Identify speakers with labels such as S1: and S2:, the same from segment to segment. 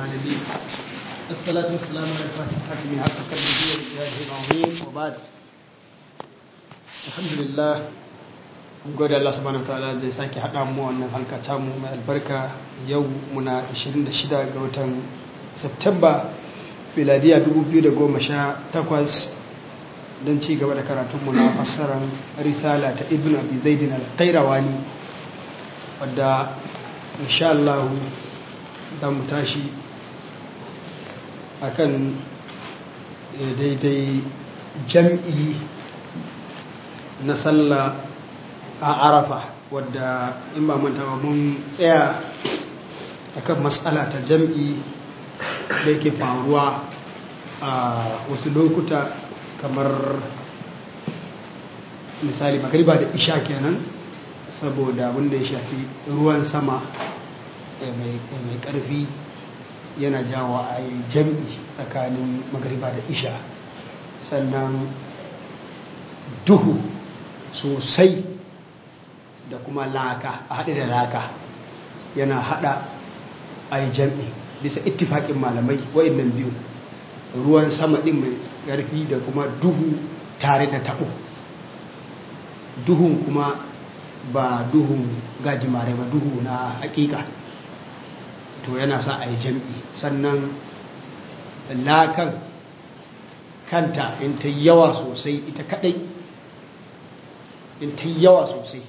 S1: العالمين الصلاة والسلام على الفاتحة من حق قلبه وإجازه العظيم وبعد الحمد لله gode Allah subhanahu wataala da ya sake haɗa mu wannan halka ta mu mai albarka yau muna 26 ga watan Septemba miladiya 2018 don ci gaba da karatunmu na fassarar risala ta ibn abi zaidin al-qayrawani wadda insha Allah za mu tashi akan daidai jam'i na sallah a arafa wadda in ba manta ba mun tsaya akan matsala ta jam'i da yake faruwa a wasu lokuta kamar misali magariba da isha kenan saboda wanda ya shafi ruwan sama mai karfi yana jawo a yi jam'i tsakanin magariba da isha sannan duhu sosai da kuma laka a haɗe da laka yana haɗa a yi jam'i bisa ittifaƙin malamai wa'innan biyu ruwan sama ɗin mai ƙarfi da kuma duhu tare da taɓo duhun kuma ba duhun gajimare ba duhu na hakika to yana sa a yi jam'i sannan lakan kanta in ta yawa sosai ita kadai in ta yawa sosai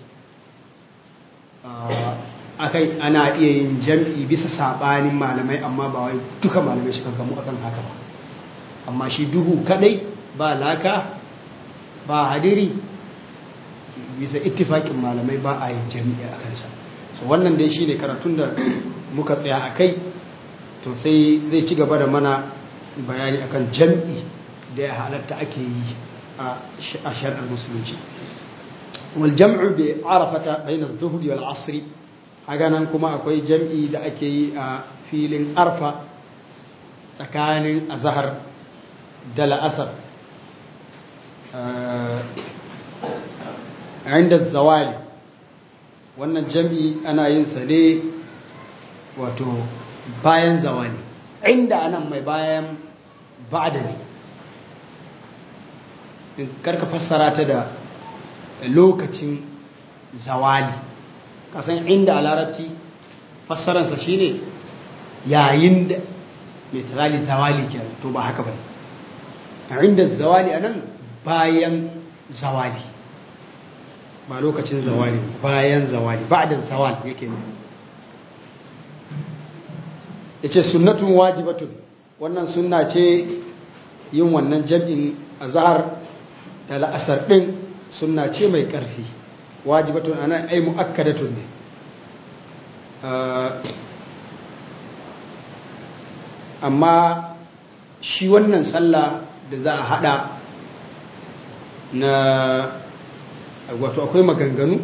S1: akai ana iya yin jam'i bisa sabanin malamai amma ba wai duka malamai suka gamu akan haka ba amma shi duhu kadai ba laka ba hadiri bisa ittifakin malamai ba a yin jami'i a kansa so wannan dai shine karatun da muka tsaya a kai to sai zai ci gaba da mana bayani akan jami'i da ya halatta ake yi a shari'ar musulunci wal jam'u bi arafata bayna adh-dhuhr wal 'asr haga nan kuma akwai jami'i da ake yi a filin arfa tsakanin azhar da la'asar inda zawali wannan jam'i ana yin sa ne wato bayan zawali inda anan mai bayan ba'da ne in karka fassara ta da lokacin zawali kasan inda a larabci fassararsa shine yayin da mai tsali zawali kenan to ba haka ba a inda zawali anan bayan zawali ba lokacin zawali bayan zawali ba da zawal yake ne ya ce sunnatun wajibatun wannan sunna ce yin wannan jam'in a zahar da la'asar ɗin sunna ce mai ƙarfi wajibatun ana ai mu'akkadatun ne amma shi wannan sallah da za a hada na wato akwai maganganu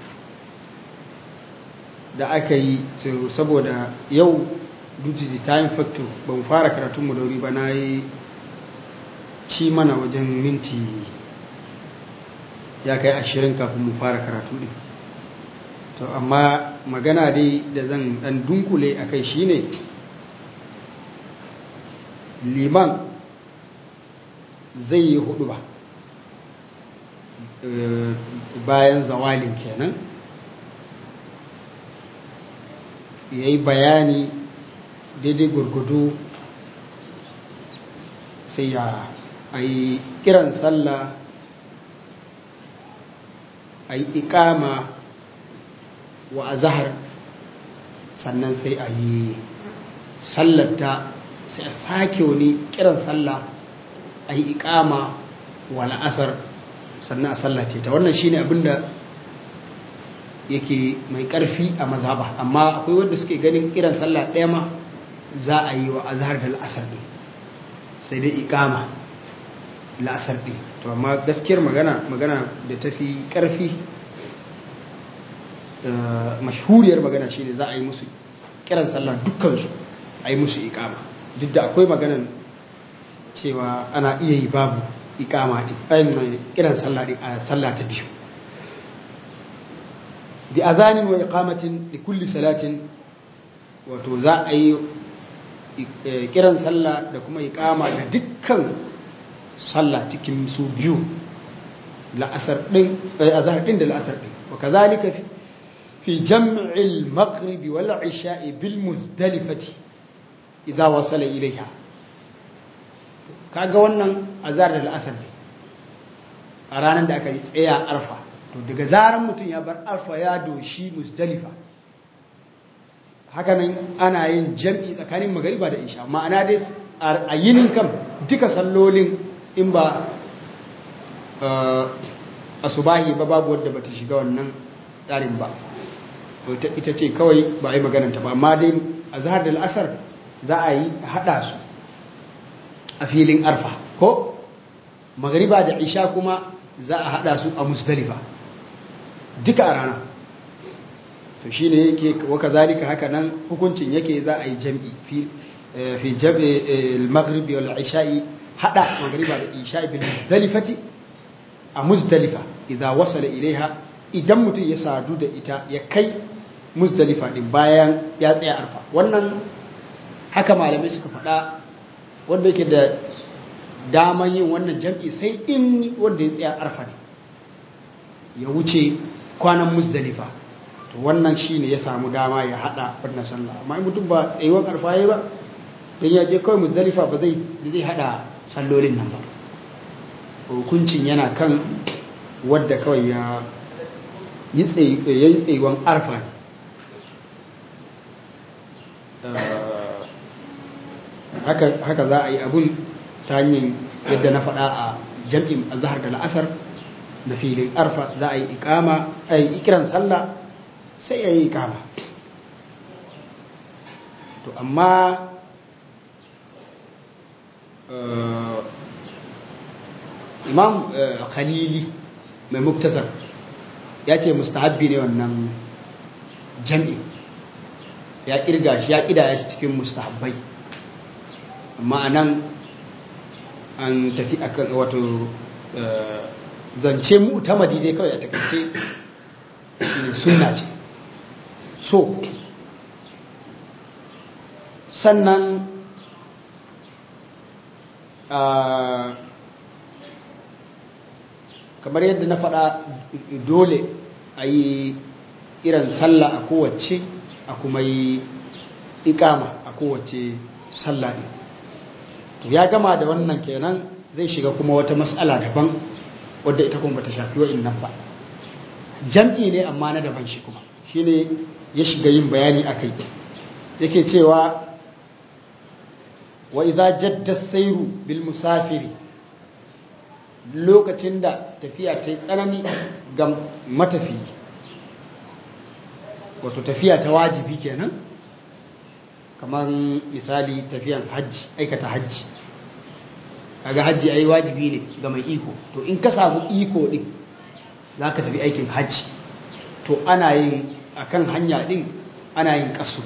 S1: da aka yi saboda yau duty the time factor ban fara karatun dauri ba na yi ci mana wajen minti ya kai ashirin kafin mu fara karatu din to amma magana dai da zan dan dunkule a kai shine liman zai yi hudu ba bayan zawalin kenan ya yi bayani daidai gurgudu sai ya a yi kiran sallah a yi ikama wa azahar sannan sai a yi sallata sai a sake wani kiran sallah a yi ikama wa la'asar sannan a sallace ta wannan shine abinda yake mai karfi a mazhaba amma akwai wanda suke ganin kiran sallah ɗaya ma za a yi wa azhar da la'asar ne sai dai ikama la'asar ne to amma gaskiyar magana magana da tafi karfi mashhuriyar magana shine za a yi musu kiran sallah dukkansu a yi musu ikama duk da akwai maganan cewa ana iya yi babu ikama din ayin kiran sallah din a sallah ta biyu bi azanin wa iqamatin li kulli salatin wato za a yi kiran sallah da kuma iqama da dukkan sallah cikin su biyu la'asar din azhar din da la'asar din wa kazalika fi jam'il maghrib wal isha'i bil muzdalifati idza wasala ilayha kaga wannan azhar da la'asar ne a ranar da aka yi tsaya arfa to daga zaran mutum ya bar arfa ya doshi muzdalifa hakanan ana yin jam'i tsakanin magariba da isha ma'ana dai a yinin kam duka sallolin in ba a subahi ba babu wadda ba ta shiga wannan tsarin ba ita ce kawai ba a yi magananta ba amma dai a zahar da al'asar za a yi haɗa su a filin arfa ko magariba da isha kuma za a haɗa su a musdalifa duka a rana to shi ne yake waka zalika haka nan hukuncin yake za a yi jam'i fi jam'i al-maghribi wal isha'i hada maghriba da isha'i bil muzdalifati a muzdalifa idan wasala ilaiha idan mutum ya sadu da ita ya kai muzdalifa din bayan ya tsaya arfa wannan haka malamai suka faɗa wanda yake da daman yin wannan jam'i sai in wanda ya tsaya arfa ne ya wuce kwanan muzdalifa to wannan shine ya samu dama ya hada wannan sallah amma in mutum ba tsayuwar karfa yayi ba dan ya je kawai muzdalifa ba zai zai hada sallolin nan ba hukuncin yana kan wadda kawai ya yi tsayuwan arfa haka za a yi abun ta hanyar yadda na faɗa a jam'in azhar da la'asar na filin arfa za a yi ikama a yi ikiran sallah sai ya yi ikama to amma imam khalili mai muktasar ya ce mustahabbi ne wannan jam'i ya kirga shi ya kidaya shi cikin mustahabbai amma anan an tafi akan wato zance mu'tamadi dai kawai a takaice shine sunna ce so sannan kamar yadda na faɗa dole a yi irin sallah a kowace a kuma yi ikama a kowace sallah ne to ya gama da wannan kenan zai shiga kuma wata matsala daban wadda ita kuma bata shafi wa'in nan ba jam'i ne amma na daban shi kuma shine ya shiga yin bayani akai yake cewa wa idza jadda sayru bil musafiri lokacin da tafiya ta yi tsanani ga matafi wato tafiya ta wajibi kenan kamar misali tafiyan hajji aikata hajji kaga hajji ai wajibi ne ga mai iko to in ka samu iko din za ka tafi aikin hajji to ana yin akan hanya din ana yin kasu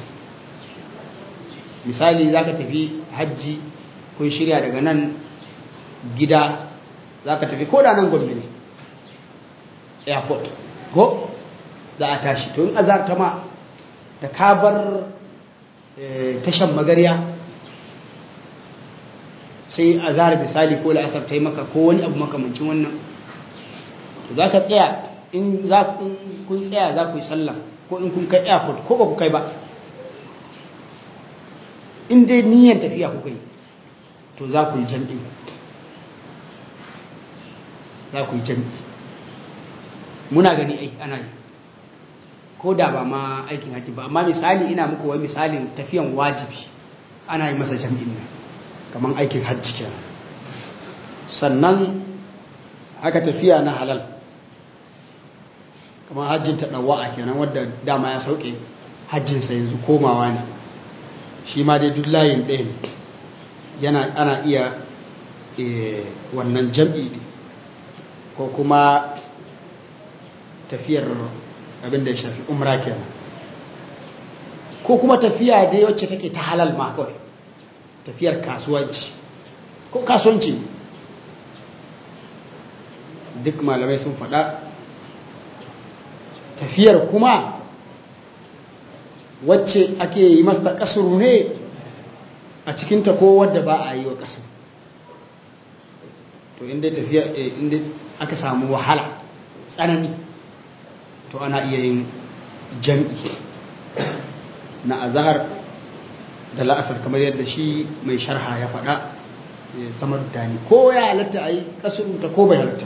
S1: misali za ka tafi hajji kun shirya daga nan gida za ka tafi ko da nan gombe ne airport ko za a tashi to in azarta ma da kabar tashan magariya sai a zara misali ko la'asar ta yi maka ko wani abu makamancin wannan to za ka tsaya in kun tsaya za ku yi sallah ko in kun kai airport ko ba ku kai ba in dai niyyar tafiya ku kai to za ku yi jam'i za ku yi jam'i muna gani ai ana yi ko da ba ma aikin haji ba amma misali ina muku wai misalin tafiyan wajibi ana yi masa jam'in nan kamar aikin hajji kenan sannan haka tafiya na halal kamar hajjin ta ɗawa'a kenan wadda dama ya sauke hajjinsa yanzu komawa ne shi ma dai duk layin ɗaya ne yana ana iya wannan jam'i ko kuma tafiyar abin da ya shafi umra kenan ko kuma tafiya dai wacce take ta halal ma kawai tafiyar kasuwanci ko kasuwanci duk malamai sun faɗa tafiyar kuma wacce ake yi masta kasuru ne a cikinta ko wadda ba a yi wa ƙasa to inda tafiya inda aka samu wahala tsanani to ana iya yin jam'i na azahar da la'asar kamar yadda shi mai sharha ya faɗa samar dani ko ya halatta a yi ƙasurunta ko bai halatta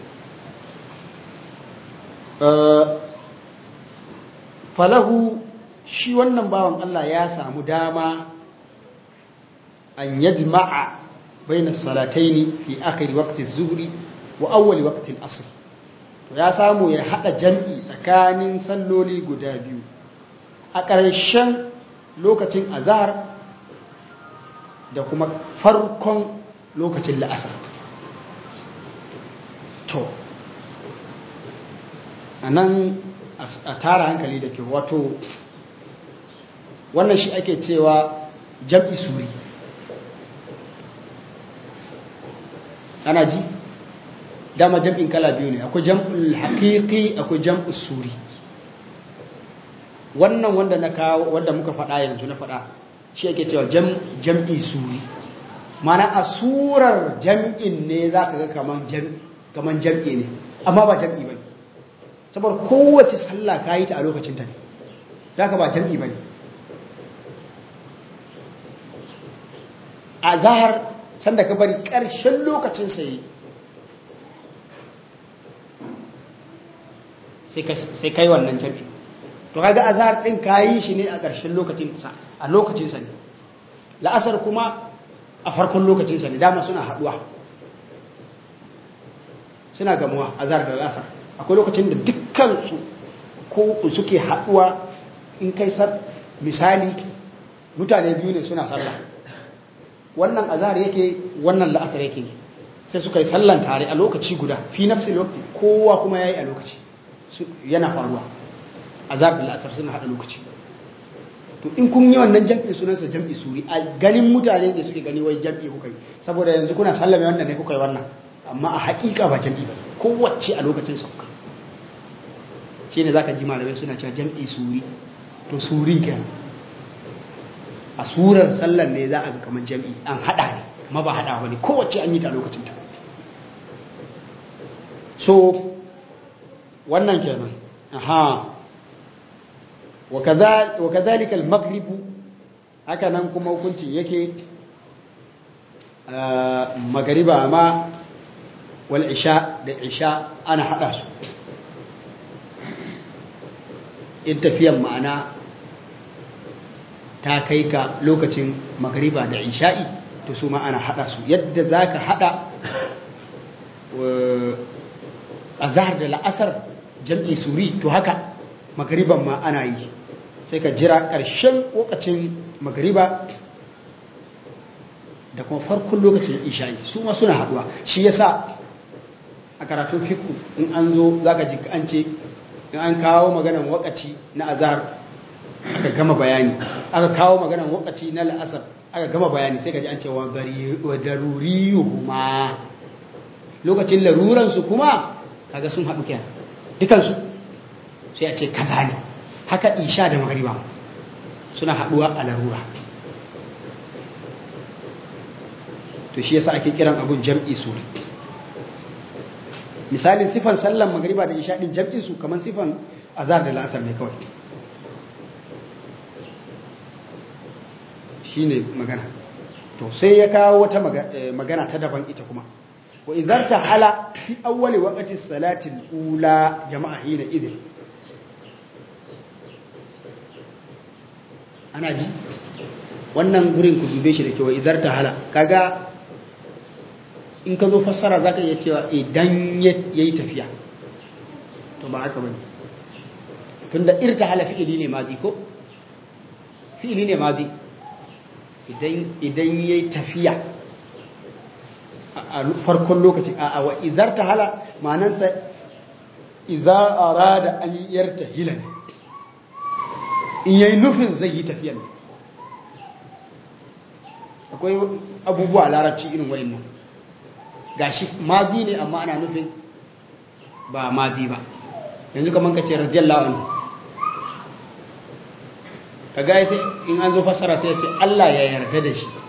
S1: falahu shi wannan bawan Allah ya samu dama an yajma'a bayna salataini fi akhir waqti az-zuhri wa awwal waqti al-asr to ya samu ya hada jam'i tsakanin salloli guda biyu a ƙarshen lokacin azhar da kuma farkon lokacin la'asar to anan a tara hankali da ke wato wannan shi ake cewa jam'i suri ana ji dama jam'in kala biyu ne akwai jam'ul haƙiƙi akwai jam'ul suri wannan wanda na kawo wanda muka faɗa yanzu na faɗa shi ake cewa jam'i suri mana a surar jam'in ne za ka ga kaman jam'i ne amma ba jam'i ba saboda kowace sallah ka yi ta a lokacinta ne za ka ba jam'i ba ne a zahar sanda ka bari ƙarshen lokacin sai sai kai wannan jam'i to kaga a zahar ɗin ka yi shi ne a ƙarshen lokacinsa a lokacinsa ne la'asar kuma a farkon lokacinsa ne dama suna haɗuwa suna gamuwa a zahar da la'asar akwai lokacin da dukkan su ko suke haɗuwa in kai misali mutane biyu ne suna sallah wannan azhar yake wannan la'asar yake sai suka yi sallan tare a lokaci guda fi nafsi lokaci kowa kuma yayi a lokaci yana faruwa azhar da la'asar suna hada lokaci to in kun yi wannan jam'i sunansa jam'i suri a ganin mutane da suke gani wai jam'i kuka yi saboda yanzu kuna sallame wannan ne kuka yi wannan amma a haƙiƙa ba jam'i ba kowace a lokacin sauka shi ne za ka ji malamai suna cewa jam'i suri to surin kenan a surar sallar ne za a ga kamar jam'i an haɗa ne ma ba haɗa wani kowace an yi ta lokacin ta so wannan kenan aha wa kadhalika al-maghribu haka nan kuma hukuncin yake magariba ma wal isha da isha ana haɗa su in tafiyan ma'ana ta kai ka lokacin magariba da isha'i to su ma ana hada su yadda za ka hada a zahar da la'asar jam'i suri to haka magariban ma ana yi sai ka jira ƙarshen lokacin magariba da kuma farkon lokacin isha'i su ma suna haduwa shi yasa a karatun fiku in an zo za ka ji an ce in an kawo maganan wakaci na azhar aka gama bayani aka kawo maganan wakaci na la'asar aka gama bayani sai ka ji an ce wa daruriyuhuma lokacin laruransu kuma kaga sun haɗu kenan dukansu sai a ce kaza ne haka isha da magariba suna haɗuwa a larura to shi yasa ake kiran abun jam'i suri misalin sifan sallan magariba da isha din jam'in su kaman sifan azhar da la'asar ne kawai shine magana to sai ya kawo wata magana ta daban ita kuma wa idan ta hala fi awwali waqti salati al-ula jama'a hina idin ana ji wannan gurin ku dube shi da kewa idan ta hala kaga in ka zo fassara za ka iya cewa idan ya yi tafiya to ba haka ba ne tun da irta hala fi'ili ne mazi ko fi'ili ne mazi idan ya yi tafiya a farkon lokaci a wa izar ta hala manansa iza a rada an yarta hila ne in yayi nufin zai yi tafiya ne akwai abubuwa larabci irin wayan nan gashi mazi ne amma ana nufin ba mazi ba yanzu kamar ka ce radiyallahu anhu kaga sai in an zo fassara sai ya ce Allah ya yarda da shi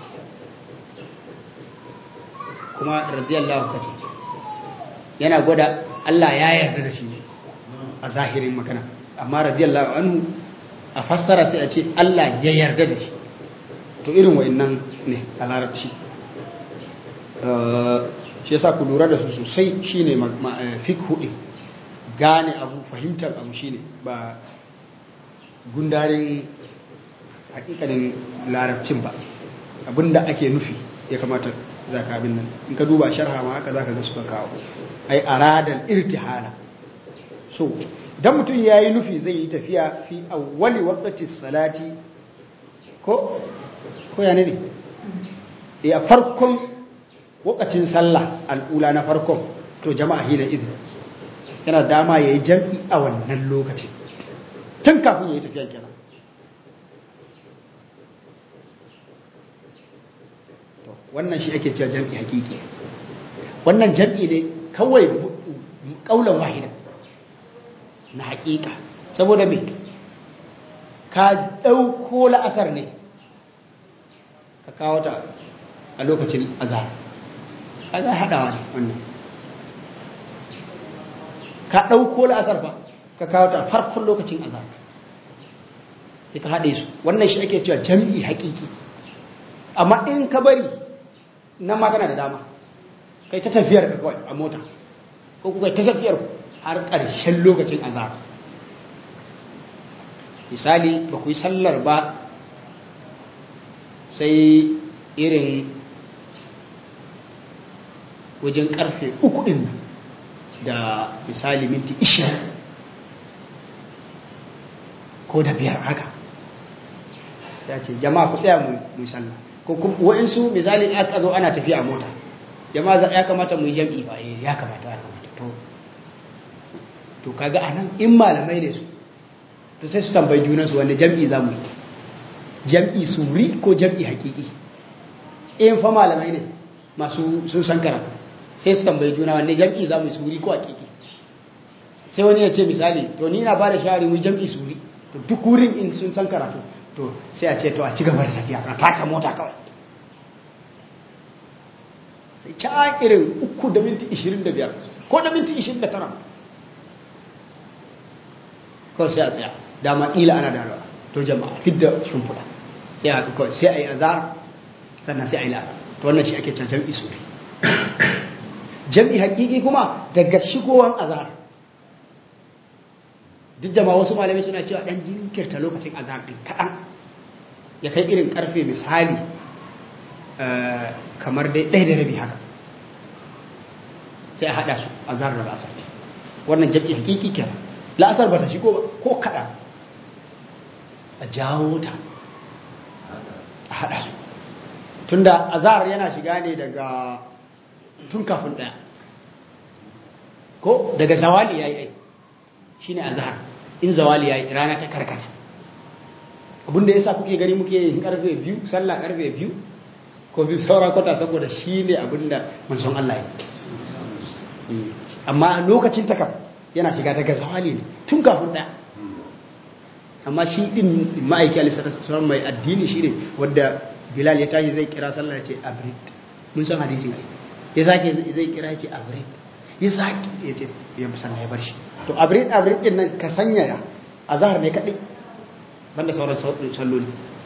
S1: kuma radiyallahu kace yana gwada Allah ya yarda da shi ne a zahirin magana amma radiyallahu anhu a fassara sai a ce Allah ya yarda da shi to irin wa'annan ne a larabci shi yasa ku lura da su sosai shine fiqh din gane abu fahimtar abu shine ba gundarin hakikanin larabcin ba abinda ake nufi ya kamata za ka abin nan in ka duba sharha ma haka za ka ga suka kawo ai aradal irtihala so idan mutum ya yi nufi zai yi tafiya fi awwali waqti salati ko ko ya ne ne e a farkon wakacin sallah al'ula na farkon to jama'a hina idin yana dama ya yi jam'i a wannan lokacin tun kafin ya yi tafiyan kenan wannan shi ake cewa jam'i hakiki wannan jam'i ne kawai kaulan wahida na hakika saboda me ka ɗauko la'asar ne ka kawo ta a lokacin azhar kaga haɗawa ne wannan ka ɗauko la'asar ba ka kawo ta farkon lokacin azhar sai ka haɗe su wannan shi ake cewa jam'i hakiki amma in ka bari nan magana da dama kai ta tafiyar ka kawai a mota ko kuka ta tafiyar har ƙarshen lokacin azhar misali ba ku yi sallar ba sai irin wajen karfe uku ɗin da misali minti ishirin ko da biyar haka sai ce jama'a ku tsaya mu sallah ko kuma wa'insu misali aka zo ana tafiya a mota jama'a ya kamata mu yi jam'i ba ya kamata ya kamata to to kaga anan in malamai ne su to sai su tambayi junansu wanda jam'i za mu yi jam'i suri ko jam'i hakiki in fa malamai ne masu sun san karatu sai su tambayi juna wanne jam'i za mu yi suri ko hakiki sai wani ya ce misali to ni na ba da shawari mu jam'i suri to duk wurin in sun san karatu to sai a ce to a ci gaba da tafiya na taka mota kawai sai ca irin uku da minti ishirin da biyar ko da minti ishirin da tara kawai sai a tsaya dama ila ana da rawa to jama'a fidda shimfiɗa sai a kawai sai a yi azar sannan sai a yi lasa to wannan shi ake can jam'i suri jam'i hakiki kuma daga shigowar azar duk da ma wasu malamai suna cewa ɗan jinkirta lokacin azar ɗin kaɗan ya kai irin ƙarfe misali kamar dai ɗaya da rabi haka sai a haɗa su azar da la'asar wannan jam'i hakiki kenan la'asar ba ta shigo ba ko kaɗan a jawo ta a haɗa su tun da azar yana shiga ne daga tun kafin ɗaya ko daga zawali ya yi ai shi ne azar in zawali ya yi rana ta karkata abinda ya sa kuke gani muke yin karfe biyu sallah karfe biyu ko biyu saura kwata saboda shi ne abinda manson Allah ya amma lokacin takam yana shiga daga zawali ne tun kafin ɗaya amma shi ɗin ma'aiki alisatan mai addini shi ne wadda bilal ya tashi zai kira sallah ya ce abrid mun san hadisin ai ya sake zai kira ya ce abrid ya sake ya ce ya musanna ya bar shi to abrid abrid din nan ka sanya ya azhar ne kadai banda sauran salloli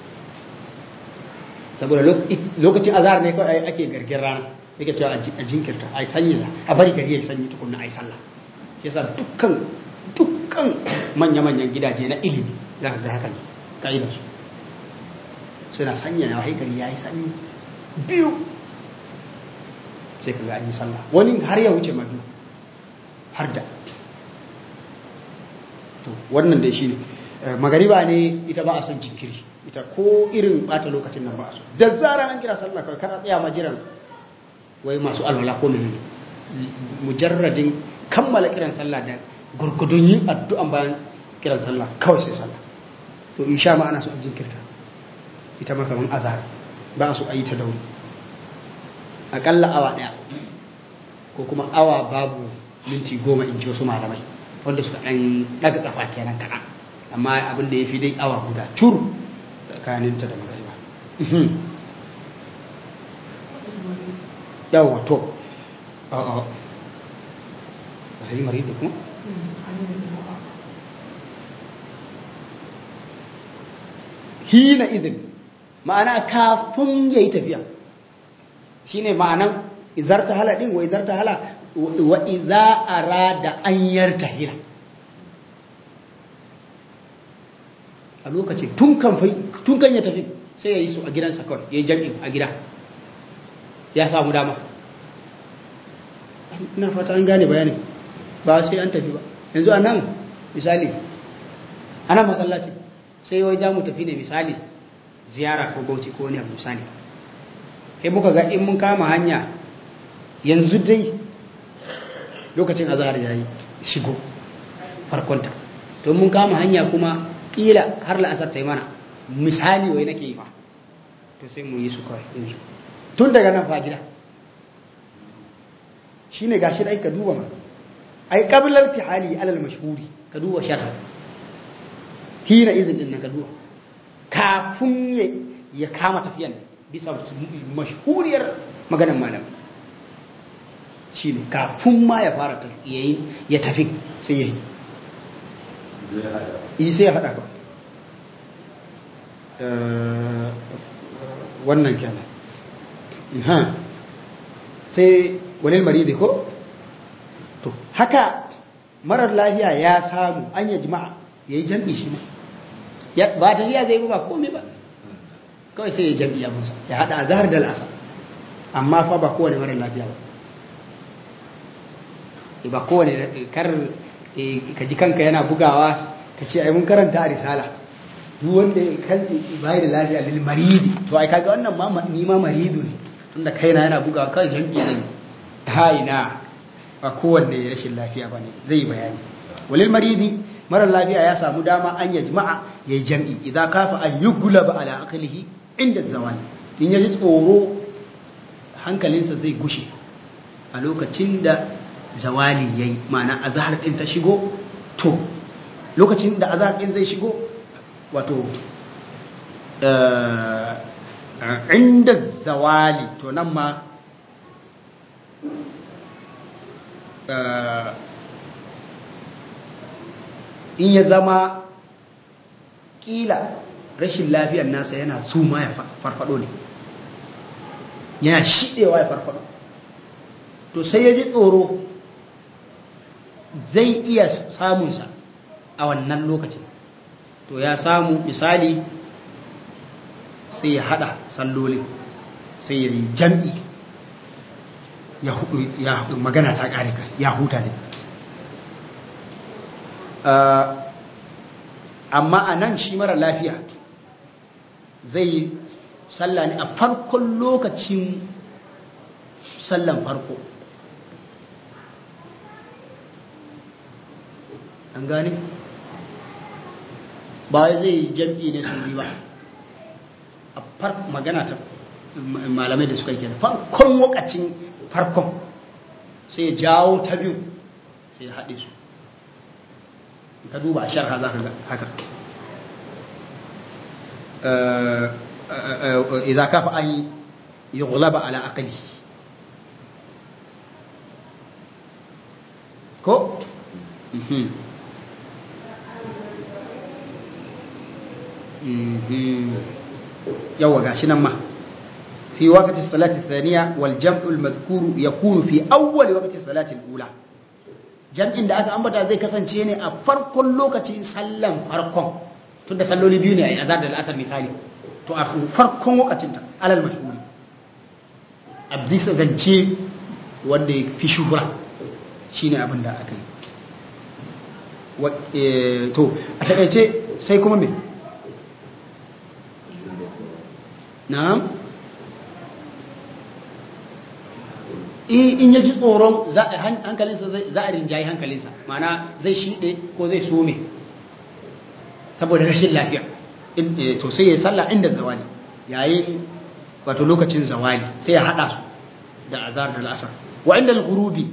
S1: saboda lokacin azhar ne kawai ake gargin rana yake cewa a jinkirta a sanya a bari gari ya sanyi tukunna a yi sallah yasa dukkan dukkan manya-manyan gidaje na ilimi za ka ga haka ne ka'idarsu suna sanya ya haikari ya yi sanyi biyu sai ka ga an yi sallah wani har ya wuce madu har da to wannan dai shi ne magariba ne ita ba a son jinkiri ita ko irin bata lokacin nan ba a so da zara an kira sallah kawai kana tsaya majiran wai masu alwala ko menene mujarradin kammala kiran sallah da gurgudun yin addu'an bayan kiran sallah kawai sai sallah to insha ma ana so a jinkirta ita ma kaman azhar ba su a yi ta dauri akalla awa daya ko kuma awa babu minti goma in ji wasu malamai wanda suka ɗan ɗaga ƙafa kenan kaɗan amma abin da ya fi dai awa guda cur tsakaninta da magariba yawa to a'a ba yi mari da kuma hina idin ma'ana kafin ya yi tafiya shi ne ma'anan izarta hala ɗin wa izarta hala wa iza arada an yarta hila a lokacin tun kan ya tafi sai ya yi su a gidansa kawai ya yi jam'in a gida ya samu dama ina fata an gane bayanin ba sai an tafi ba yanzu a nan misali ana masallaci sai wai za mu tafi ne misali ziyara ko bauchi ko wani abu misali sai muka ga in mun kama hanya yanzu dai lokacin azahar ya yi shigo farkonta to mun kama hanya kuma ƙila har la'asar ta yi mana misali wai nake yi ma to sai mu yi su kawai yanzu tun daga nan fa gida shi ne gashi ɗai ka duba ma ai ƙabilar tihali alal mashhuri ka duba sharha hina izin ɗin na ka duba kafin ya kama tafiyan bisa mashhuriyar maganin malam shi ne kafin ma ya fara ya tafi sai ya yi yi sai ya haɗa ba wannan kenan sai walil maridi ko to haka marar lafiya ya samu an yi jima'a ya yi jam'i shi ma ba tafiya zai ba komai ba kawai sai ya jam'i abinsa ya haɗa a zahar da al'asa amma fa ba kowane marar lafiya ba ba kowane kar ka ji kanka yana bugawa ka ce ai mun karanta a risala duk wanda ya kalli bai da lafiya lil maridi to ai kaga wannan ma ni ma maridu ne tunda kaina yana bugawa kai jam'i ne ha ina ba kowanne rashin lafiya bane zai bayani walil maridi mara lafiya ya samu dama an ya jima'a ya yi jam'i idan kafa an yi gulaba ala akalihi inda zawani in ya ji tsoro hankalinsa zai gushe a lokacin da zawali ya yi ma'ana a zahar ɗin ta shigo to lokacin da a zahar ɗin zai shigo wato inda zawali to nan ma in ya zama kila rashin lafiyar nasa yana suma ya farfado ne yana shiɗewa ya farfado to sai ya ji tsoro zai iya samunsa a wannan lokacin to ya samu misali sai ya hada sallolin sai ya yi jam'i ya magana ta ƙarika ya huta ne amma a nan shi mara lafiya zai yi sallah ne a farkon lokacin sallan farko an gane ba zai yi jam'i ne su ba a farkon magana ta malamai da suka yi kenan farkon lokacin farkon sai ya jawo ta biyu sai ya haɗe su ka duba a sharha za ka ga haka idan kafa an yi gulaba ala akali ko? yawa gashi nan ma في وقت الصلاة الثانية والجمع المذكور يكون في أول وقت الصلاة الأولى jam'in da aka ambata zai kasance ne a farkon lokacin sallan farkon tun da salloli biyu ne a azar da al'asar misali to a farkon lokacinta alal mashhuri a bisa zance wanda ya fi shuhura shi ne abin da aka yi to a takaice sai kuma me na'am in ya ji tsoron hankalinsa za a rinjayi hankalinsa mana zai shiɗe ko zai some saboda rashin lafiya to sai ya salla inda zawali yayin wato lokacin zawali sai ya haɗa su da azar da al'asar wa inda al-gurubi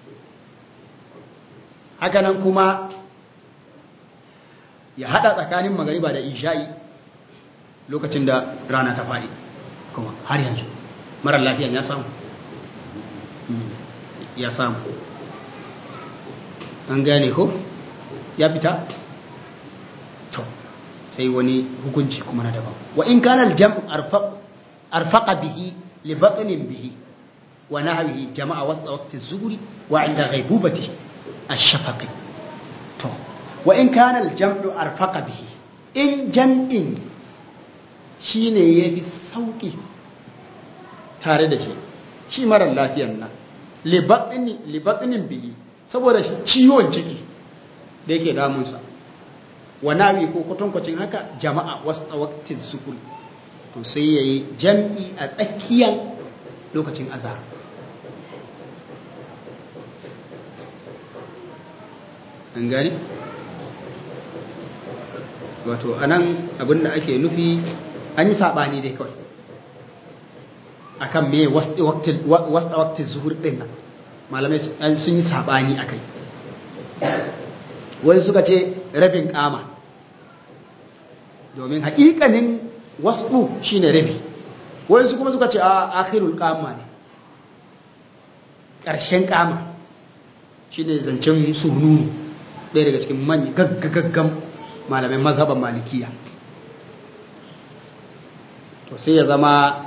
S1: hakanan kuma ya haɗa tsakanin magariba da isha'i lokacin da rana ta faɗi kuma har yanzu marar lafiyan ya samu ya samu an gane ko ya fita to sai wani hukunci kuma na daban wa in kana al-jam'u arfaqa bihi li batnin bihi wa nahwihi jama'a wasta waqti az-zuhri wa 'inda ghaibubati ash-shafaqi to wa in kana al-jam'u arfaqa bihi in jam'in shine yafi sauki tare da shi shi mara lafiyar nan li batni li batnin bihi saboda ciwon ciki da yake damunsa wa nawi ko kwatankwacin haka jama'a wasu waktin sukul to sai ya yi jam'i a tsakiyar lokacin azhar an gani? wato anan abinda ake nufi an yi saɓani dai kawai akan me wasu waktin zuhur ɗin nan malamai sun yi saɓani a kai wani suka ce rabin kama domin haƙiƙanin wasu shi ne rabi wani su kuma suka ce a akhirul kama ne ƙarshen kama shi ne zancen sununu ɗaya daga cikin manyan gaggagaggan malamai mazhaban malikiya to sai ya zama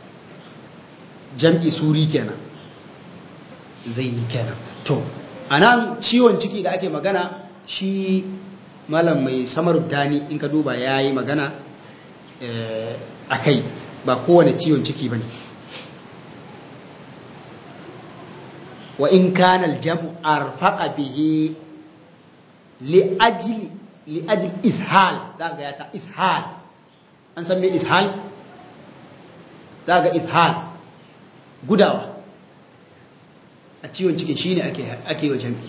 S1: jam'i suri kenan zai yi kenan to a nan ciwon ciki da ake magana shi malam mai samar dani in ka duba ya yi magana a kai ba kowane ciwon ciki ba ne wa in kanal jam'u arfaqa bihi li'ajli li'ajli ishal za ga ya ta ishal an san me ishal za ga ishal gudawa a ciwon cikin shine ake ake yi wa jami'i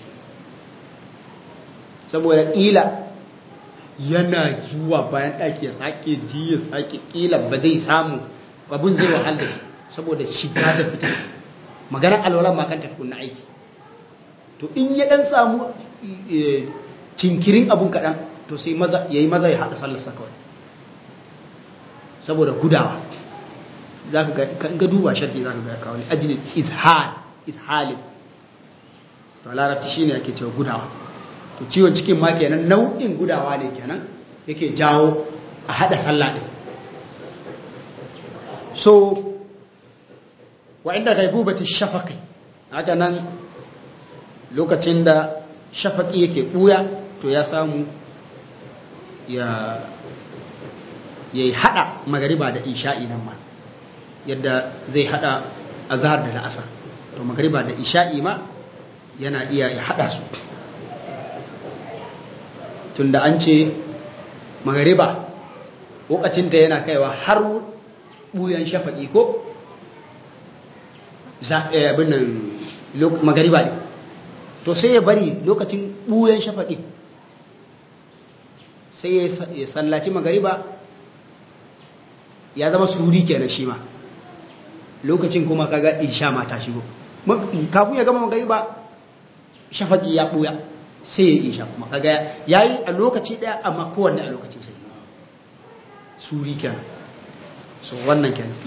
S1: saboda ƙila yana zuwa bayan ɗaki ya sake ji ya sake ƙila ba zai samu abin zai wahala saboda shiga da fita maganar alwalan makan tafi kunna aiki to in ya ɗan samu cinkirin abun kaɗan to sai ya yi maza ya haɗa sallarsa kawai saboda gudawa za ka ga duba shaɗi za ka ga kawai ajiyar ishal ishalin to larabci shine ake cewa gudawa to ciwon cikin ma kenan nau'in gudawa ne kenan yake jawo a hada sallah din so wa inda gaibubati shafaqi haka nan lokacin da shafaqi yake buya to ya samu ya yayi hada magariba da isha'i nan ma yadda zai hada azhar da la'asar to magariba da isha'i ma yana iya ya hada su tunda an ce magariba lokacinta yana kaiwa har buyan shafaƙi ko abin nan magariba ne to sai ya bari lokacin buyan shafaƙi sai ya sallaci magariba ya zama suri kenan shi ma lokacin kuma kaga isha ma ta shigo kafin ya gama magariba shafaƙi ya buya sai ya isha kuma kaga yayi a lokaci daya amma kowanne a lokacin sai suri kenan so wannan kenan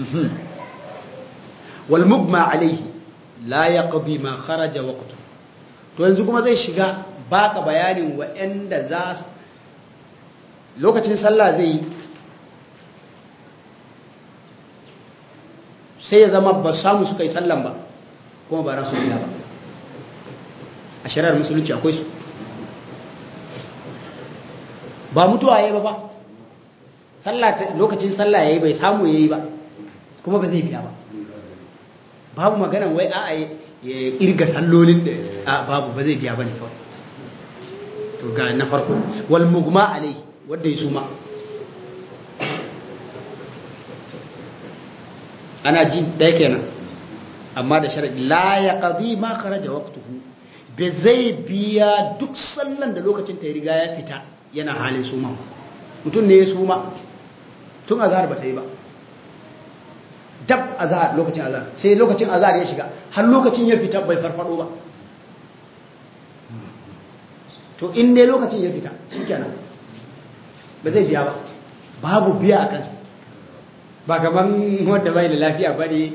S1: wal mugma alayhi la yaqdi ma kharaja waqtu to yanzu kuma zai shiga baka bayanin wa'anda za lokacin sallah zai sai ya zama ba samu suka yi sallan ba kuma ba rasu ba a shari'ar musulunci akwai su ba mutuwa yayi ba ba lokacin sallah yayi bai samu yayi ba kuma ba zai biya ba babu magana wai a ya irga sallolin da a babu ba zai biya bane kawai to ga na farko wal mugma alai wanda ya suma ana ji ɗaya kenan amma da sharadi la ya qadi ma kharaja waqtuhu ba zai biya duk sallan da lokacin ta riga ya fita yana halin suma mutum ne ya suma tun azhar ba ta yi ba dab azhar lokacin azhar sai lokacin azhar ya shiga har lokacin ya fita bai farfado ba to in dai lokacin ya fita shikenan ba zai biya ba babu biya a kansa ba gaban wanda bai da lafiya ba ne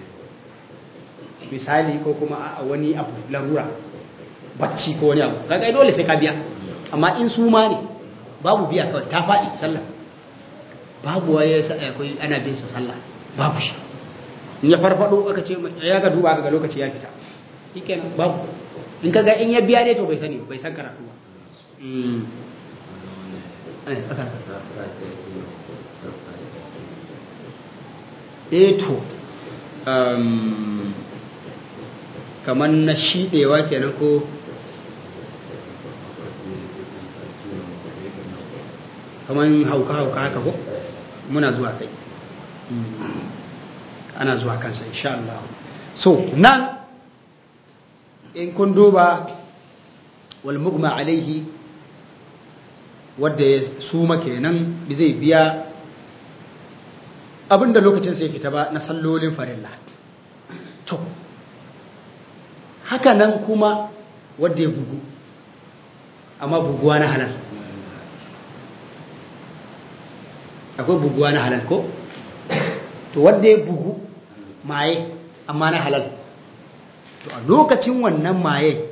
S1: misali ko kuma a wani abu larura bacci ko wani abu kaga dole sai ka biya amma in su ma ne babu biya kawai ta faɗi sallah babu waye akwai ana bin sa sallah babu shi in ya farfado aka ce ya ga duba ga lokaci ya fita shikenan babu in ka ga in ya biya ne to bai sani bai san karatu ba eh to kamar na shiɗewa kenan ko kamar hauka-hauka haka ko muna zuwa kai ana zuwa kansa insha Allah so nan in kun duba wal mugma alaihi wadda ya suma kenan bi zai biya abinda lokacin sai fita ba na sallolin farilla to haka nan kuma wadda ya bugu amma buguwa na halal akwai buguwa na halal ko to wadda ya bugu maye amma na halal to a lokacin wannan maye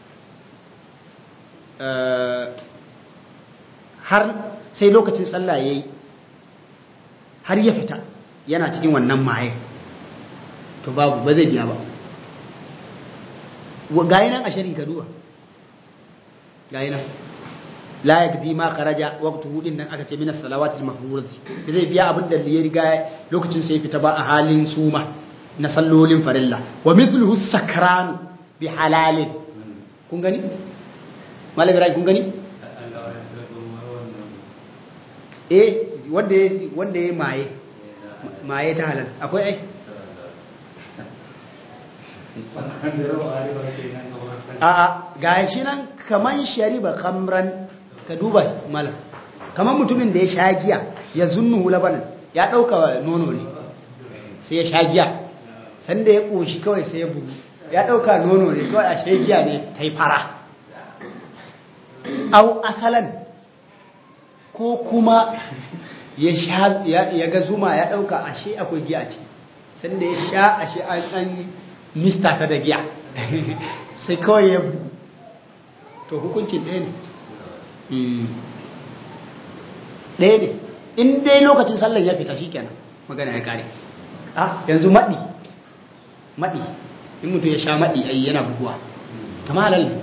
S1: har sai lokacin sallah ya yi har ya fita yana cikin wannan maye to babu ba zai biya ba gayi nan a shirin kaduwa gayi nan la yagdi ma kharaja waqtuhu din nan aka ce min as-salawati al-mafruḍati zai biya abin da ya riga lokacin sai fita ba a halin suma na sallolin farilla wa mithluhu sakran bi halalin kun gani malam ibrahim kun gani eh wanda wanda ya maye maye ta halal akwai ai a'a ga shi nan kaman shariba kamran ka duba malam kaman mutumin da ya sha giya ya zunnu labanin ya dauka nono ne sai ya sha giya sanda ya koshi kawai sai ya bugu ya dauka nono ne kawai a sha giya ne ta yi fara au asalan ko kuma ya sha ya ga zuma ya dauka ashe akwai giya ce sanda ya sha ashe an an mista ta da giya sai kawai ya bugu to hukuncin ɗaya ne ɗaya ne in dai lokacin sallar ya fita shikenan magana ya kare a yanzu maɗi maɗi in mutum ya sha maɗi ai yana buguwa kama halal ne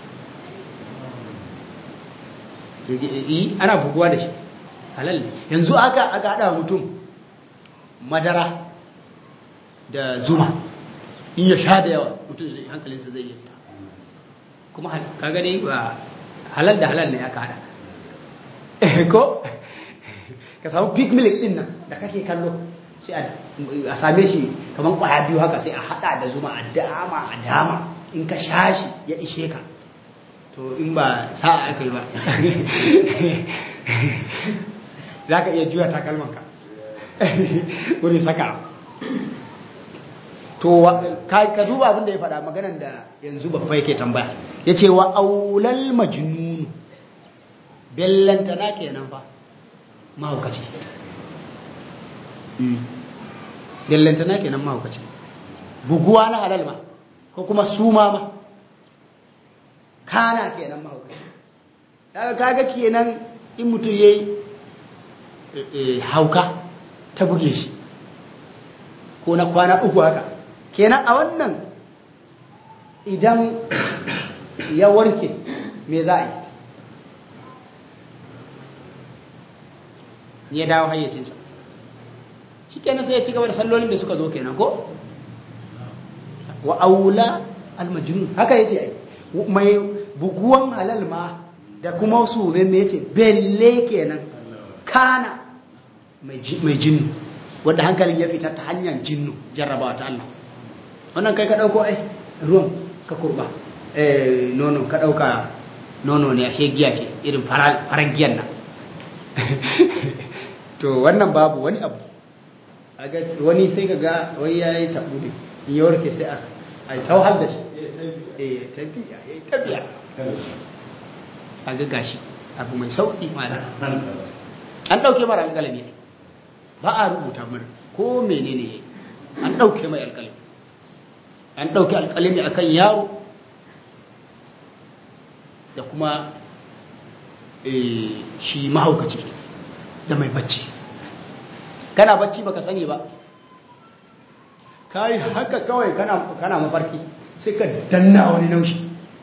S1: yi ana buguwa da shi halal ne yanzu aka aka haɗa mutum madara da zuma in ya sha da yawa mutum zai hankalinsa zai yi fita kuma ka gani ba halal da halal ne aka hada ko ka samu pig milk din nan da kake kallo sai a same shi kamar kwaya biyu haka sai a hada da zuma a dama a dama in ka sha shi ya ishe ka to in ba sa'a aka yi ba za ka iya juya takalmanka wurin saka to ka duba abin da ya faɗa maganan da yanzu babba yake tambaya ya ce wa aulal majnunu bellantana kenan fa mahaukaci bellantana kenan mahaukaci buguwa na halal ma ko kuma suma ma kana kenan mahaukaci kaga kenan in mutum ya yi hauka ta buge shi ko na kwana uku haka kenan a wannan idan ya warke me za a yi ya dawo hayyacinsa shi kenan sai ya ci gaba da sallolin da suka zo kenan ko wa aula almajnun haka yace ai mai buguwan halal ma da kuma su ne me yace belle kenan kana mai jinnu wanda hankalin ya fita ta hanyar jinnu jarrabawa ta Allah wannan kai ka dauko ai ruwan ka kurba eh nono ka dauka nono ne ashe giya ce irin faran giyan nan to wannan babu wani abu aga wani sai ka ga wai yayi tabu ne in ya warke sai a ai tauhal da shi eh tabiya yayi tabiya aga gashi abu mai sauki mana an dauke mara alƙalami ne ba a rubuta mar ko menene yayi an dauke mai alƙalami an dauke alƙalami akan yaro da kuma shi mahaukaci da mai bacci kana bacci baka sani ba kai haka kawai kana kana mafarki sai ka danna wani naushi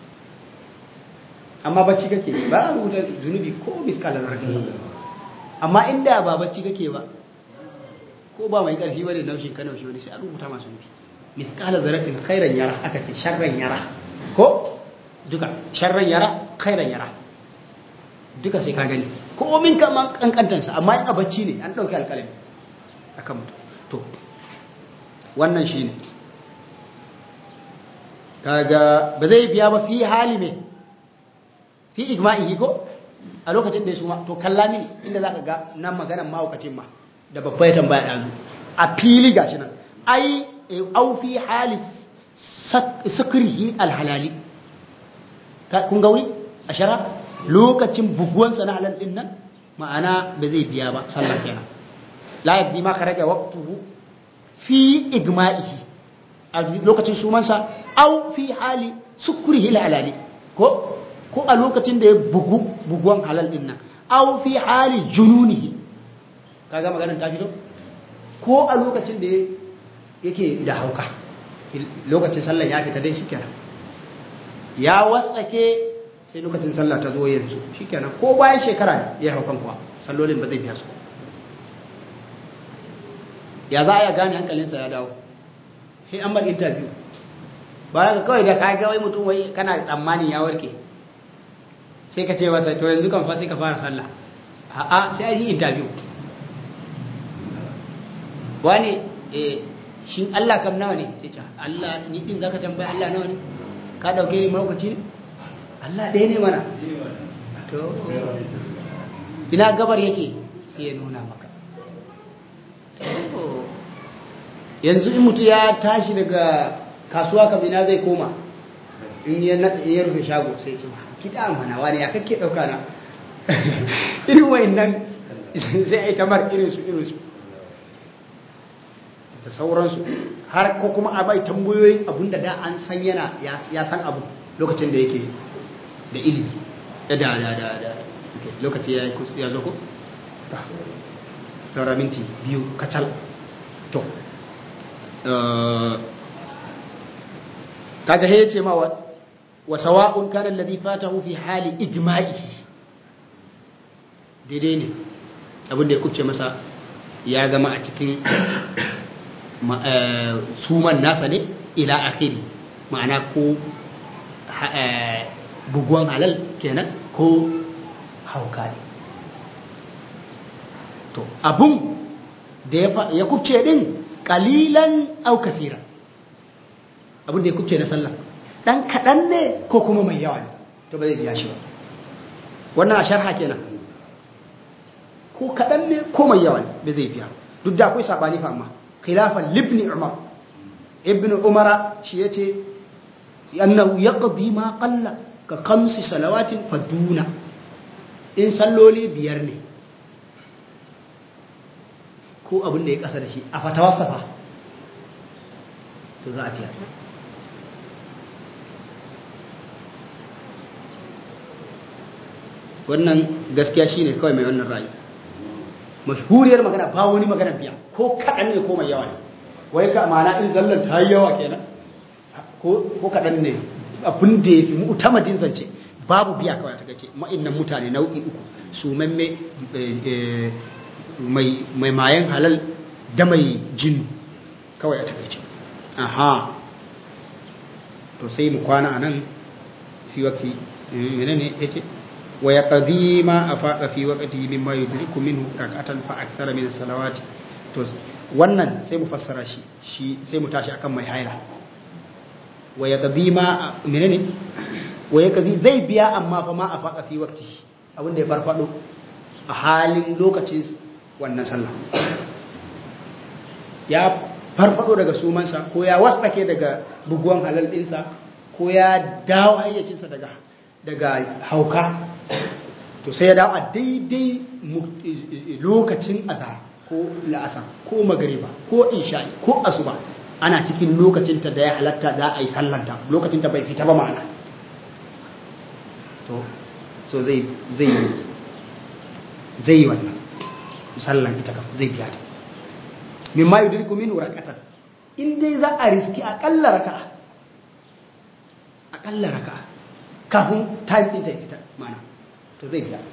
S1: amma bacci kake ba a rubuta zunubi ko miskalar zarafin amma inda ba bacci kake ba ko ba mai karfi bane naushin ka naushi wani sai a rubuta masu nufi miskalar zarafin khairan yara aka ce sharran yara ko duka sharran yara khairan yara duka sai ka gani ko min kama kankantansa amma in a bacci ne an dauki alƙalami akan mutum to wannan shine kaga ba zai biya ba fi hali ne fi igma'ihi ko a lokacin da ya suma to kalla mini inda zaka ga nan maganan mahaukacin ma da babba ya tambaya ɗazu a fili gashi nan ai au fi hali sukrihi alhalali kun ga wuri a shara lokacin buguwansa na halal din nan ma'ana ba zai biya ba sallah kenan la yaddi ma kharaja waqtuhu fi igma'ihi a lokacin sumansa au fi hali sukrihi alhalali ko ko a lokacin da ya bugu buguwan halal din nan aw fi hali jununihi kaga maganar ta fito ko a lokacin da yake da hauka lokacin sallar ya fita dai shikenan ya wasake sai lokacin sallah ta zo yanzu shikenan ko bayan shekara ne ya haukan kuwa sallolin ba zai biya su ya za a ya gane hankalinsa ya dawo sai an bar interview bayan ka kawai da ka ga wai mutum wai kana tsammanin ya warke sai ka ce masa to yanzu kan fa sai ka fara sallah a'a sai an yi interview wani eh shin Allah kam nawa ne sai ce Allah ni din zaka tambaya Allah nawa ne ka dauke ni maukaci ne Allah ɗaya ne mana to ina gabar yake sai ya nuna maka yanzu in mutu ya tashi daga kasuwa kam ina zai koma in ya rufe shago sai ce kiɗa mana wani ya kake ɗauka na irin wayan nan sai a yi tamar irinsu irinsu da sauransu har ko kuma a bai tambayoyin abinda da an san yana ya san abu lokacin da yake da ilimi da da da da da lokaci ya zo ko? saura minti biyu kacal to kaga ya ce ma وسواء كان الذي فاته في حال إجمائه daidai ne abinda ya kubce masa ya gama a cikin suman nasa ne ila akiri ma'ana ko buguwan halal kenan ko hauka ne to abun da ya kubce din kalilan au kasira abin da ya kubce na sallah dan kaɗan ne ko kuma mai yawa ne to ba zai biya shi ba wannan a sharha kenan ko kaɗan ne ko mai yawa ne ba zai biya duk da akwai sabani fa amma khilafan libni umar ibn umara shi yace annahu yaqdi ma qalla ka khamsi salawatin faduna in salloli biyar ne ko abin da ya kasa da shi a fatawarsa fa to za a fiya wannan gaskiya shine kawai mai wannan ra'ayi mashhuriyar magana ba wani magana biya ko kaɗan ne ko mai yawa ne wai ka ma'ana in zallan ta yi yawa kenan ko kaɗan ne abin da ya fi mu'tamadin zance babu biya kawai ta gace ma'innan mutane nau'i uku su mamme mai mayan halal da mai jin kawai a takaice aha to sai mu kwana a nan fi wakti menene ya ce wa ya ƙazi ma a faɗa fi waƙati min ma yudriku minhu rak'atan fa aksara min salawati to wannan sai mu fassara shi shi sai mu tashi akan mai haila wa ya ƙazi ma menene wa ya ƙazi zai biya amma fa ma a faɗa fi waƙti abinda ya farfaɗo a halin lokacin wannan sallah ya farfaɗo daga sumansa ko ya wasake daga buguwan halal ɗinsa ko ya dawo hayyacinsa daga daga hauka to sai ya dawo a daidai lokacin azhar ko la'asar ko magariba ko isha'i ko asuba ana cikin lokacinta da ya halatta za a yi sallanta lokacinta bai fita ba ma'ana to so zai zai zai yi wannan sallan ita kam zai biya ta mimma yudriku min rak'atan in dai za a riski akalla raka'a akalla raka'a kafin time din ta fita ma'ana to zai biya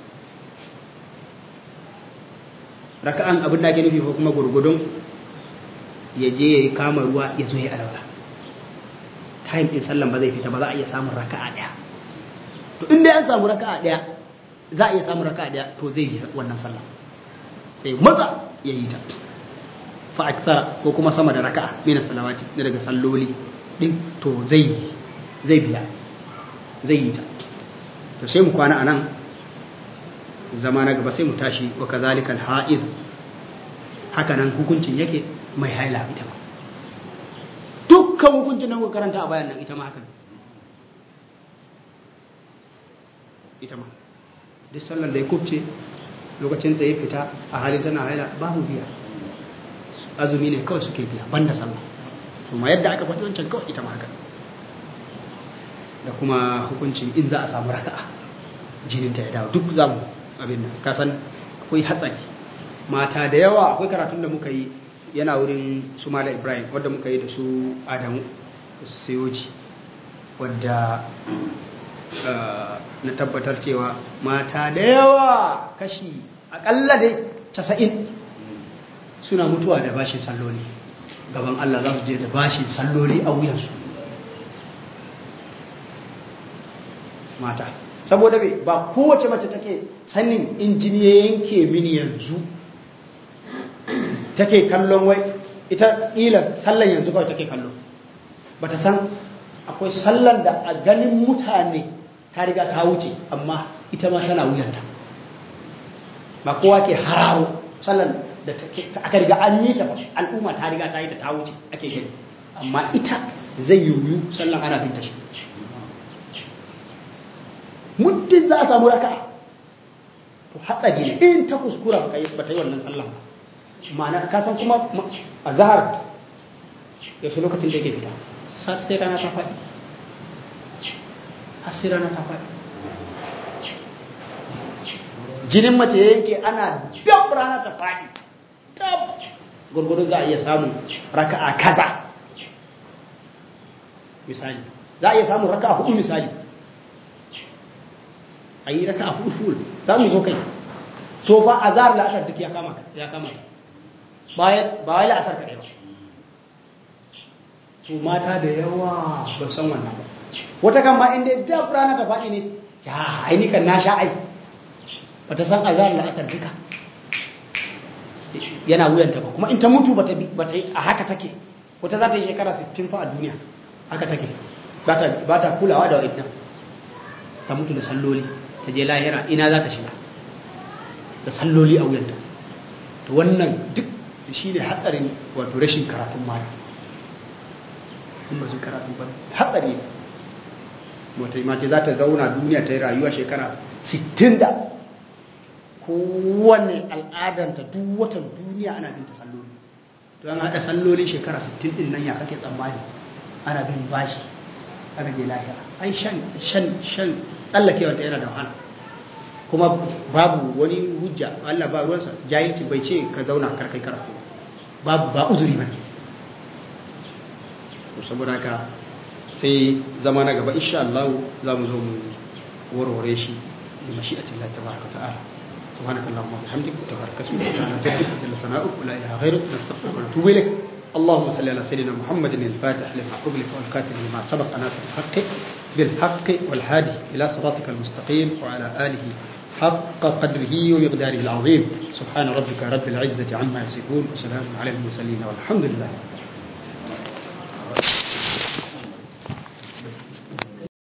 S1: raka'an abin da ake nufi ko kuma gurgudun ya je ya yi kama ruwa ya zo ya alwala time din sallan ba zai fita ba za a iya samun raka'a daya to inda ya samu raka'a daya za a iya samun raka'a daya to zai yi wannan sallah sai maza ya yi ta fa akthara ko kuma sama da raka'a min salawati da daga salloli din to zai zai biya zai yi ta to sai mu kwana anan zama na gaba sai mu tashi wa kazalika al-ha'id haka nan hukuncin yake mai haila ita ma dukkan hukuncin nan kuka karanta a bayan nan ita ma haka ita ma duk sallar da ya kubce lokacin sai ya fita a halin tana haila babu biya azumi ne kawai suke biya banda sallah kuma yadda aka faɗi wancan kawai ita ma haka da kuma hukuncin in za a samu raka'a jininta ya dawo duk zamu abin nan kasan akwai hatsari mata da yawa akwai karatun da muka yi yana wurin su mala ibrahim wadda muka yi da su adamu da su sayoji wadda na tabbatar cewa mata da yawa kashi akalla dai casa'in suna mutuwa da bashin salloli gaban allah za su je da bashin salloli a wuyansu mata saboda bai ba kowace mace take sanin injini ya yanke mini yanzu take kallon wai ita ƙila sallan yanzu kawai take kallo ba ta san akwai sallan da a ganin mutane ta riga ta wuce amma ita ma tana wuyanta ba kowa ke hararo sallan da aka riga an yi ta ba al'umma ta riga ta yi ta ta wuce ake gani amma ita zai yiwu sallan ana binta shi muddin za a samu raka to hatsari ne in ta kuskura ba ta yi wannan sallah ma'ana ka san kuma a zahar yaushe lokacin da yake fita sai rana ta faɗi har sai rana ta faɗi jinin mace ya yanke ana dab rana ta faɗi dab gurgurun za a iya samun raka'a kaza misali za a iya samun raka'a hudu misali a yi raka a full za mu zo kai so fa a zahar la'asar duk ya kama ya kama ba wai la'asar kaɗai ba to mata da yawa ba san wannan ba wata kan ba inda dab rana ta faɗi ne ya aini kan na sha ai ba ta san a zahar la'asar duka yana wuyanta ba kuma in ta mutu ba ta yi a haka take wata za ta yi shekara 60 fa a duniya haka take ba ta kulawa da wa'idnan ta mutu da salloli ta je lahira ina za ta shiga da salloli a wuyanta to wannan duk shi ne hatsarin wato rashin karatun mata in ba su karatu ba hatsari wata mace za ta zauna duniya ta yi rayuwa shekara 60 da kowane al'adanta duk watan duniya ana binta salloli to an haɗa salloli shekara 60 din nan ya kake tsammani ana bin bashi aka je lahira ai shan shan shan tsallakewa ta yana da wahala kuma babu wani hujja Allah ba ruwansa jahilci bai ce ka zauna karkai karatu babu ba uzuri bane saboda haka sai zama na gaba insha Allah za mu zo mu warware shi da mashi'atin Allah tabaraka ta'ala سبحانك اللهم وبحمدك وتبارك اسمك وتعالى جدك وجل ثناؤك ولا اله غيرك نستغفرك ونتوب اليك اللهم صل على سيدنا محمد الفاتح لما أغلق والخاتم لما سبق ناصر الحق بالحق والهادي إلى صراطك المستقيم وعلى آله حق قدره ومقداره العظيم سبحان ربك رب العزة عما يصفون وسلام على المرسلين والحمد لله